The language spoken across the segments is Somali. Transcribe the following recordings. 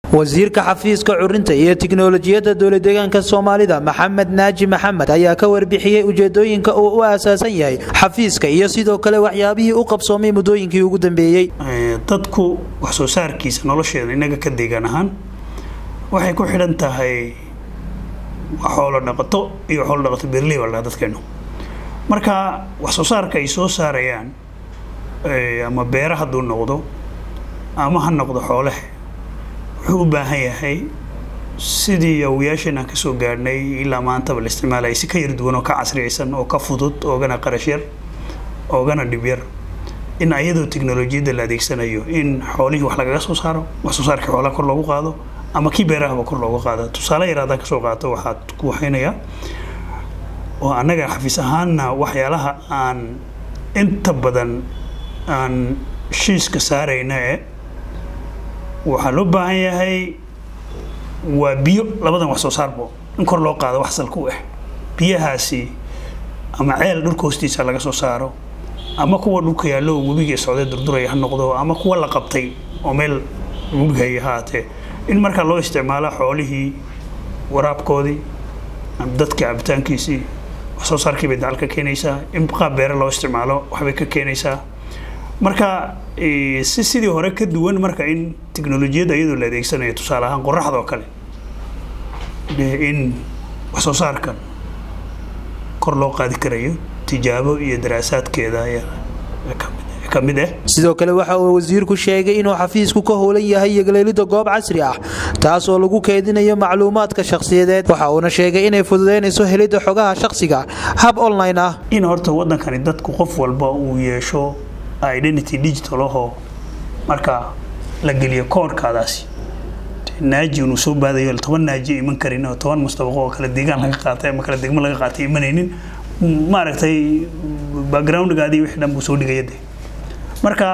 wasiirka xafiiska curinta iyo tiknolojiyadda dowladeegaanka soomaalida maxamed naaji maxamed ayaa ka warbixiyey ujeedooyinka uu u aasaasan yahay xafiiska iyo sidoo kale waxyaabihii u qabsoomay muddooyinkii ugu dambeeyey dadku wax soo saarkiisa nolosheeda inaga ka deegaan ahaan waxay ku xidhan tahay xoolo dhaqato iyo xoolo dhaqato beerley baa dadkeenu marka wax soo saarka ay soo saarayaan ama beera hadduu noqdo ama ha noqdo xoolaha wuxuu u baahan yahay sidii awayaasheen aan kasoo gaadhnay ilaa maantaba la isticmaalaya si ka yar duwan oo ka casriyaysan oo ka fudud oogana qarash yar oogana dhib yar in ayadoo teknolojiyadda la adeegsanayo in xoolihii wax lagaga soo saaro wax soo saarkii xoolaha kor loogu qaado ama kii beerahaba kor loogu qaado tusaale yar haddaan kasoo qaato waxaad ku waxaynayaa oo annaga xafiis ahaanna waxyaalaha aan inta badan aan shiiska saarayna e waxaa loo baahan yahay waa biyo labadan wax soo saarbo in kor loo qaado wax salka u ah biyahaasi ama ceel dhulka hoostiisa laga soo saaro ama kuwa dhulka yaallo webiga socday durduraya ha noqdo ama kuwa la qabtay oo meel webigaya haatee in markaa loo isticmaalo xoolihii waraabkoodii dadka cabitaankiisii wax soo saarkii bay dacal ka keenaysaa in qaab beere loo isticmaalo waxbay ka keenaysaa marka si sidii hore ka duwan marka in teknolojiyadda iyadoo la adeegsanayo tusaale ahaan qoraxda oo kale in wax soo saarkan kor loo qaadi karayo tijaabo iyo daraasaadkeeda ka mid ah sidoo kale waxa uu wasiirku sheegay inuu xafiisku ka howlan yahay yogleelidda goob casri ah taas oo lagu keedinayo macluumaadka shakhsiyadeed waxa uuna sheegay inay fududeynayso helidda xogaha shakhsiga hab online ah in horta waddankani dadku qof walba uu yeesho identity digital ahoo marka la geliyo koorkaadaasi naaji inuu soo baadayo toban naaji iman karin oo toban mustabaqo oo kale deegaan laga qaatay ama kale degmo laga qaatay imanaynin maaragtay backgroundgaadii wixii dhan buu soo dhigaya de marka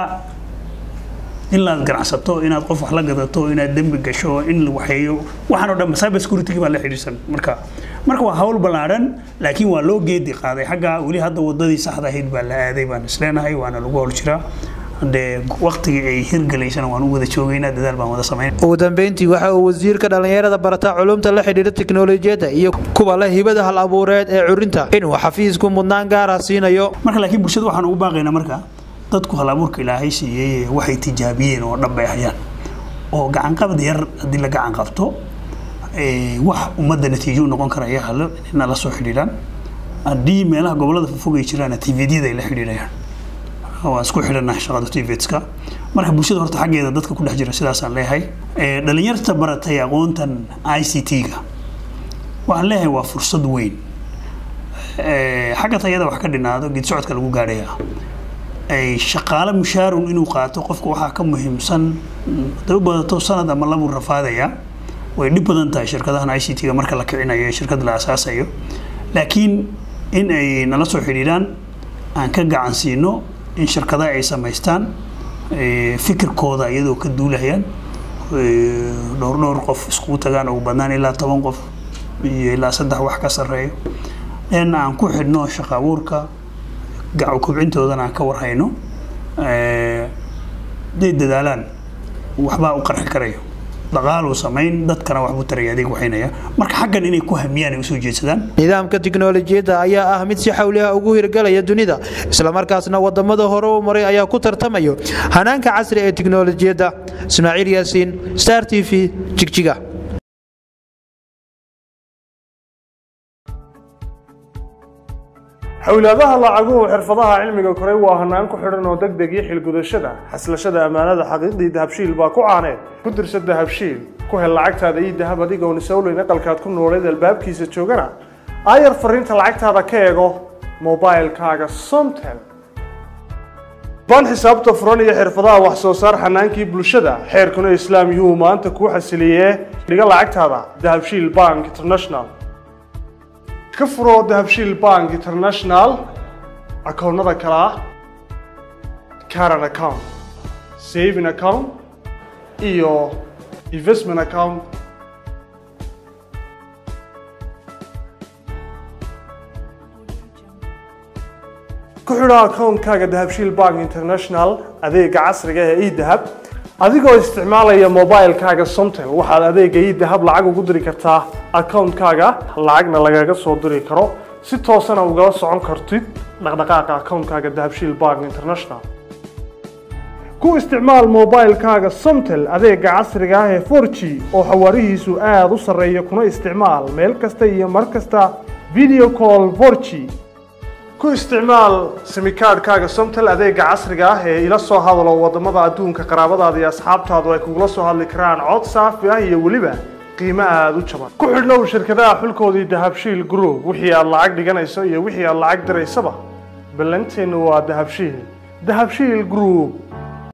inaad ganacsato inaad qof wax la gadato inaad dembi gasho in la waxeeyo waxaan oo dhan cyber security baa la xidhiidhsan marka marka waa hawl ballaadhan laakiin waa loo geedi qaaday xagga weli hadda wadadii saxda ahayd baa la aaday baan isleenahay waana lagu howl jiraa dee waqtigii ay hirgalaysana waan u wada joogaynaa dadaal baan wada samayn ugu dambeyntii waxa uu wasiirka dhallinyarada barata culumta la xidhiidha teknolojiyadda iyo kuwa leh hibada hal abuureed ee curinta inuu xafiisku mudnaan gaara siinayo marka laakiin bulshada waxaan ugu baaqaynaa marka dadku hal abuurka ilaahay siiyey waxay tijaabiyeen oo dhan bay hayaan oo gacanqabad yar haddii la gacan qabto wax ummadda natiijo u noqon karaya halo inay la soo xidhiidhaan haddii meelaha gobollada fogfog ay jiraan tvdyada ay la xidhiidhayaan waan isku xidhanahay shaqada tvska marka bulshada horta xaggeeda dadka ku dhex jira sidaasaan leeyahay dhalinyarta baratay aqoontan i c t-ga waxaan leeyahay waa fursad weyn xagga tayada wax ka dhinaado geed socodka lagu gaadhaya shaqaale mushaarun inuu qaato qofka waxaa ka muhiimsan haday u badato sanad ama labuu rafaadaya way dhib badan tahay shirkadahan i c t-ga marka la kicinayo ee shirkad la asaasayo laakiin in ay nala soo xidhiidhaan aan ka gacan siino in shirkadaha ay samaystaan fikirkooda iyadoo ka duulahayaan dhowr dhowr qof iskugu tagaan ugu badnaan ilaa toban qof iyo ilaa saddex wax ka sarreeyo in aan ku xidhno shaqa abuurka gaco kobcintoodana aan ka warhayno haday dadaalaan waxbaa u qarxi karayo dhaqaaluu samayn dadkana waxbuu taraya adeeg waxaynaya marka xaggan inay ku hamiyaan ay usoo jeedsadaan nidaamka tiknolojiyadda ayaa ah mid si xawliha ugu hirgalaya dunida islamarkaasna wadamada hore u maray ayaa ku tartamayo hanaanka casri ee tiknolojiyadda ismaaciil yaasiin star t v jigjiga xowlaadaha lacaguhu xirfadaha cilmiga koray waa hanaan ku xidhan oo deg deg iyo xilgudashada xaslashada ammaanada xaqiiqdii dahabshiil baa ku caaneed ku dirsa dahabshiil ku hel lacagtaada ii dahab adigoon isowleyn aqalkaad ku nooleed albaabkiisa joogana aayar fariinta lacagtaada ka eego mobilkaaga somtel baan xisaabta furan iyo xirfadaha wax soo saar xanaankii bulshada xeerkuna islaam yuhu maanta kuu xasiliyee dhiga lacagtaada dahabshiil bank international ka furo dahabshiil bank international akoonnada kale ah caran account saving account iyo investment account ku xidho akoonkaaga dahabshiil bank international adeega casriga ee edahab adigoo isticmaalaya mobilekaaga somtel waxaad adeega idahab lacag ugu diri kartaa akawuntkaaga lacagna lagaga soo diri karo si toosana ugala socon kartid dhaqdhaqaaqa akawuntkaaga dahabshiil bank international ku isticmaal mobilekaaga somtel adeega casriga ah ee 4g oo xawaarihiisu aada u sarreeya kuna isticmaal meel kasta iyo mar kasta video call 4g ku isticmaal simikaadhkaaga somtel adeega casriga ah ee ila soo hadalo wadamada adduunka qaraabadaada iyo asxaabtaadu ay kugula soo hadli karaan cod saafi ah iyo weliba qiimo aada u jaban ku xidhnow shirkadaha xulkoodii dahabshiil group wixii aad lacag dhiganayso iyo wixii aad lacag diraysaba ballanteenu waa dahabshiil dahabshiil group